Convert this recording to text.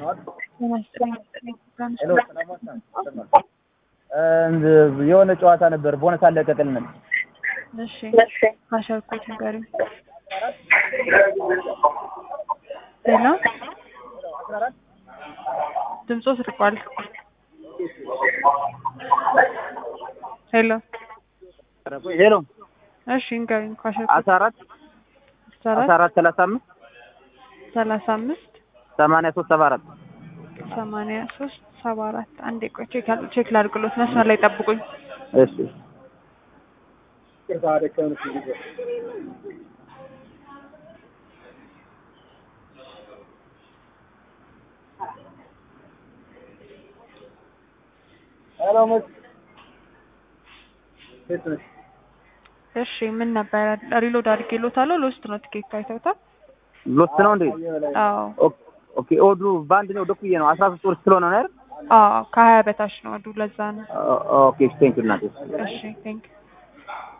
የሆነ ጨዋታ ነበር ቦነስ አለቀቅልን። እሺ ካሸርኩት ንገሪኝ። ሄሎ ድምፆ ስርቋል። ሄሎ ሄሎ እሺ ንገሪኝ። ካሸርኩት አስራ አራት አስራ አስራ አራት አራት ሰላሳ አምስት ሰላሳ አምስት ሰማንያ ሶስት ሰባ አራት ሰማንያ ሶስት ሰባ አራት አንዴ ቆይ ቼክ አል- ቼክ ላድርግሎት መስመር ላይ ጠብቁኝ። እሺ እሺ ምን ነበረ? ሪሎድ አድርጌሎታለሁ። ሎስት ነው ቲኬት አይተውታል? ሎስት ነው እንዴ? አዎ ኦኬ ኦኬ። ኦዱ በአንድ ነው ደኩዬ ነው አስራ ሶስት ወር ስለሆነ ነው አይደል? አዎ ከሀያ በታች ነው ወዱ ለዛ ነው። ኦ- ኦኬ ቴንክ ዩ እናቴ። እሺ ቴንክ